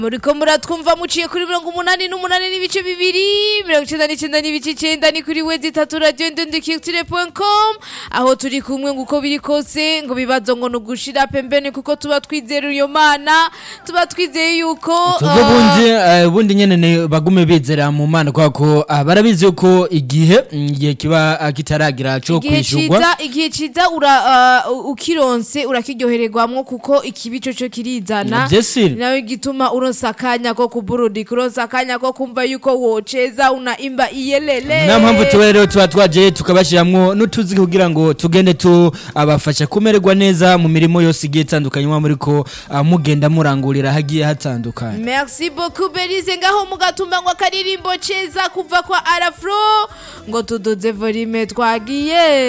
muriko muratwumva muciye kuri mirongo umunani n'umunani n'ibice bibiri mirongo icenda n'icenda n'ibice icenda ni kuri wezi itatu radiyo ndendekirtire com aho turi kumwe ngo uko biri kose ngo bibazo ngo ni ugushira pembeni kuko tuba twizera iyo mana tuba twizeye yuko Twebwe ah, bundi eh, bundi nyene ne bagume bizera mu mana kubera ko ah, barabizi yuko igihe mm, igihe kiba ah, kitaragira co igihe kwishurwa ciza igihe ciza ura ah, ukironse urakiryohererwamwo kuko ikibi coco kirizana Vyesire. nawe gituma uronsa akanya ko kuburudika uronsa akanya ko kumva yuko woceza unaimba iyelele nta mpamvu tuba rero tuba twaje tukabashiramwo n'utuzi kugira ngo tugende tubafasha kumererwa neza mu mirimo yose igiye itandukanye muba muriko ah, mugenda murangurira hagiye hatandukanye Merci beaucoup Belize ngaho mugatumba ngo akaririmbo ceza kuva kwa Arafro ngo tuduze volume twagiye